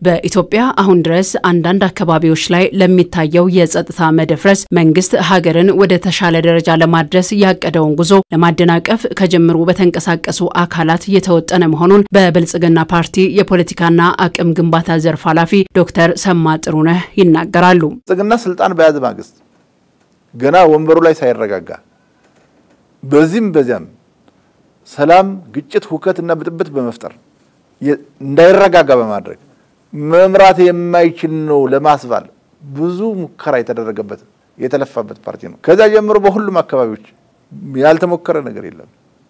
በኢትዮጵያ አሁን ድረስ አንዳንድ አካባቢዎች ላይ ለሚታየው የጸጥታ መደፍረስ መንግስት ሀገርን ወደ ተሻለ ደረጃ ለማድረስ ያቀደውን ጉዞ ለማደናቀፍ ከጅምሩ በተንቀሳቀሱ አካላት እየተወጠነ መሆኑን በብልጽግና ፓርቲ የፖለቲካና አቅም ግንባታ ዘርፍ ኃላፊ ዶክተር ሰማ ጥሩነህ ይናገራሉ። ብልጽግና ስልጣን በያዘ ማግስት ገና ወንበሩ ላይ ሳይረጋጋ በዚህም በዚያም ሰላም፣ ግጭት፣ ሁከትና ብጥብጥ በመፍጠር እንዳይረጋጋ በማድረግ መምራት የማይችል ነው ለማስባል ብዙ ሙከራ የተደረገበት የተለፋበት ፓርቲ ነው። ከዛ ጀምሮ በሁሉም አካባቢዎች ያልተሞከረ ነገር የለም።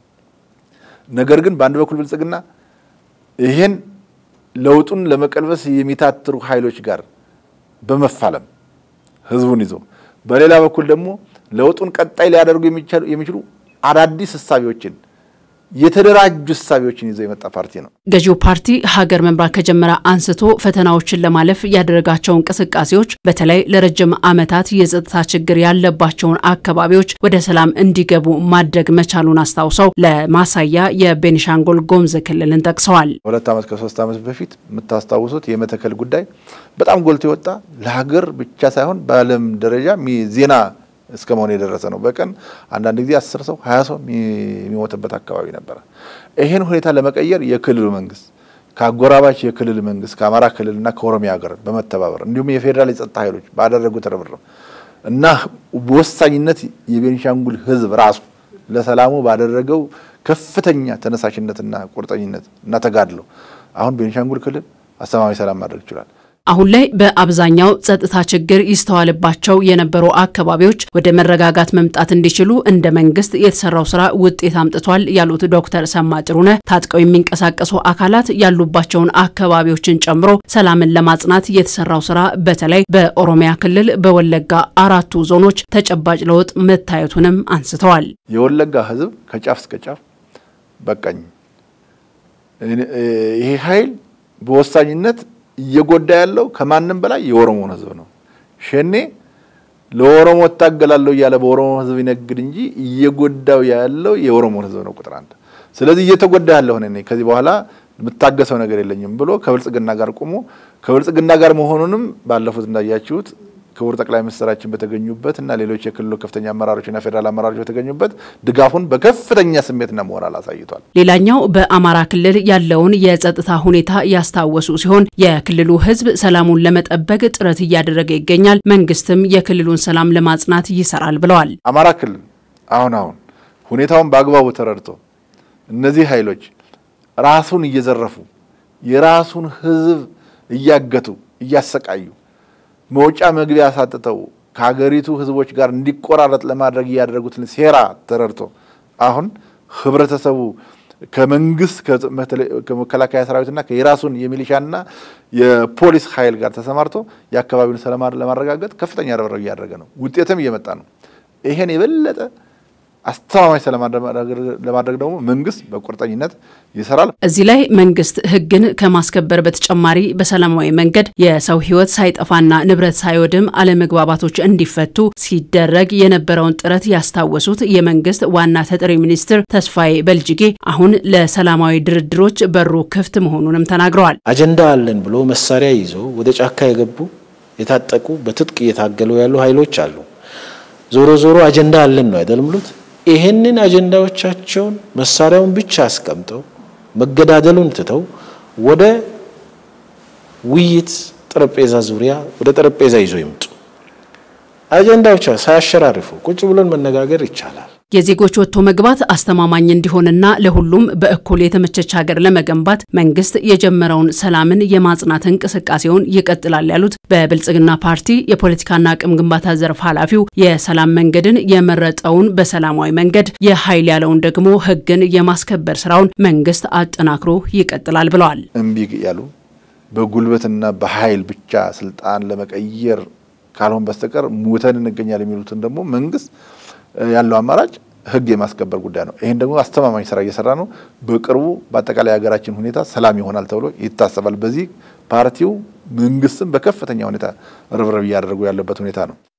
ነገር ግን በአንድ በኩል ብልጽግና ይሄን ለውጡን ለመቀልበስ የሚታትሩ ኃይሎች ጋር በመፋለም ህዝቡን ይዞ፣ በሌላ በኩል ደግሞ ለውጡን ቀጣይ ሊያደርጉ የሚችሉ አዳዲስ እሳቤዎችን የተደራጁ እሳቤዎችን ይዞ የመጣ ፓርቲ ነው። ገዢው ፓርቲ ሀገር መምራት ከጀመረ አንስቶ ፈተናዎችን ለማለፍ ያደረጋቸው እንቅስቃሴዎች በተለይ ለረጅም ዓመታት የጸጥታ ችግር ያለባቸውን አካባቢዎች ወደ ሰላም እንዲገቡ ማድረግ መቻሉን አስታውሰው ለማሳያ የቤኒሻንጉል ጉሙዝ ክልልን ጠቅሰዋል። ሁለት ዓመት ከሶስት ዓመት በፊት የምታስታውሱት የመተከል ጉዳይ በጣም ጎልቶ የወጣ ለሀገር ብቻ ሳይሆን በዓለም ደረጃ ዜና እስከ መሆን የደረሰ ነው። በቀን አንዳንድ ጊዜ አስር ሰው ሀያ ሰው የሚሞትበት አካባቢ ነበረ። ይህን ሁኔታ ለመቀየር የክልሉ መንግስት ከአጎራባች የክልል መንግስት ከአማራ ክልልና ከኦሮሚያ ጋር በመተባበር እንዲሁም የፌዴራል የጸጥታ ኃይሎች ባደረጉት ርብርብ እና በወሳኝነት የቤኒሻንጉል ህዝብ ራሱ ለሰላሙ ባደረገው ከፍተኛ ተነሳሽነትና ቁርጠኝነት እና ተጋድሎ አሁን ቤኒሻንጉል ክልል አስተማማኝ ሰላም ማድረግ ይችላል። አሁን ላይ በአብዛኛው ጸጥታ ችግር ይስተዋልባቸው የነበሩ አካባቢዎች ወደ መረጋጋት መምጣት እንዲችሉ እንደ መንግስት የተሰራው ስራ ውጤት አምጥቷል ያሉት ዶክተር ሰማ ጥሩነህ ታጥቀው የሚንቀሳቀሱ አካላት ያሉባቸውን አካባቢዎችን ጨምሮ ሰላምን ለማጽናት የተሰራው ስራ በተለይ በኦሮሚያ ክልል በወለጋ አራቱ ዞኖች ተጨባጭ ለውጥ መታየቱንም አንስተዋል። የወለጋ ህዝብ ከጫፍ እስከ ጫፍ በቃኝ ይሄ ኃይል በወሳኝነት እየጎዳ ያለው ከማንም በላይ የኦሮሞን ህዝብ ነው። ሸኔ ለኦሮሞ እታገላለሁ እያለ በኦሮሞ ህዝብ ይነግድ እንጂ እየጎዳው ያለው የኦሮሞን ህዝብ ነው ቁጥር አንድ። ስለዚህ እየተጎዳ ያለሁ እኔ ከዚህ በኋላ የምታገሰው ነገር የለኝም ብሎ ከብልጽግና ጋር ቆሞ ከብልጽግና ጋር መሆኑንም ባለፉት እንዳያችሁት ክቡር ጠቅላይ ሚኒስትራችን በተገኙበት እና ሌሎች የክልሉ ከፍተኛ አመራሮችና ፌዴራል አመራሮች በተገኙበት ድጋፉን በከፍተኛ ስሜትና ሞራል አሳይቷል። ሌላኛው በአማራ ክልል ያለውን የጸጥታ ሁኔታ ያስታወሱ ሲሆን የክልሉ ህዝብ ሰላሙን ለመጠበቅ ጥረት እያደረገ ይገኛል፣ መንግስትም የክልሉን ሰላም ለማጽናት ይሰራል ብለዋል። አማራ ክልል አሁን አሁን ሁኔታውን በአግባቡ ተረድቶ እነዚህ ኃይሎች ራሱን እየዘረፉ የራሱን ህዝብ እያገቱ እያሰቃዩ መውጫ መግቢያ አሳጥተው ከሀገሪቱ ህዝቦች ጋር እንዲቆራረጥ ለማድረግ እያደረጉትን ሴራ ተረድቶ አሁን ህብረተሰቡ ከመንግስት ከመከላከያ ሰራዊትና የራሱን የሚሊሻና የፖሊስ ኃይል ጋር ተሰማርቶ የአካባቢውን ሰላም ለማረጋገጥ ከፍተኛ ርብርብ እያደረገ ነው። ውጤትም እየመጣ ነው። ይሄን የበለጠ አስተማማኝ ሰላም ለማድረግ ደግሞ መንግስት በቁርጠኝነት ይሰራል። እዚህ ላይ መንግስት ህግን ከማስከበር በተጨማሪ በሰላማዊ መንገድ የሰው ህይወት ሳይጠፋና ንብረት ሳይወድም አለመግባባቶች እንዲፈቱ ሲደረግ የነበረውን ጥረት ያስታወሱት የመንግስት ዋና ተጠሪ ሚኒስትር ተስፋዬ በልጅጌ አሁን ለሰላማዊ ድርድሮች በሩ ክፍት መሆኑንም ተናግረዋል። አጀንዳ አለን ብሎ መሳሪያ ይዘው ወደ ጫካ የገቡ የታጠቁ በትጥቅ እየታገሉ ያሉ ኃይሎች አሉ። ዞሮ ዞሮ አጀንዳ አለን ነው አይደል ብሉት ይህንን አጀንዳዎቻቸውን መሳሪያውን ብቻ አስቀምጠው መገዳደሉን ትተው ወደ ውይይት ጠረጴዛ ዙሪያ ወደ ጠረጴዛ ይዞ ይምጡ። አጀንዳዎች ሳያሸራርፉ ቁጭ ብሎን መነጋገር ይቻላል። የዜጎች ወጥቶ መግባት አስተማማኝ እንዲሆንና ለሁሉም በእኩል የተመቸች ሀገር ለመገንባት መንግስት የጀመረውን ሰላምን የማጽናት እንቅስቃሴውን ይቀጥላል ያሉት በብልጽግና ፓርቲ የፖለቲካና አቅም ግንባታ ዘርፍ ኃላፊው የሰላም መንገድን የመረጠውን በሰላማዊ መንገድ የኃይል ያለውን ደግሞ ህግን የማስከበር ስራውን መንግስት አጠናክሮ ይቀጥላል ብለዋል። እምቢ ያሉ በጉልበትና በኃይል ብቻ ስልጣን ለመቀየር ካልሆን በስተቀር ሙተን እንገኛል የሚሉትን ደግሞ መንግስት ያለው አማራጭ ህግ የማስከበር ጉዳይ ነው። ይህን ደግሞ አስተማማኝ ስራ እየሰራ ነው። በቅርቡ በአጠቃላይ ሀገራችን ሁኔታ ሰላም ይሆናል ተብሎ ይታሰባል። በዚህ ፓርቲው መንግስትም በከፍተኛ ሁኔታ ርብርብ እያደረጉ ያለበት ሁኔታ ነው።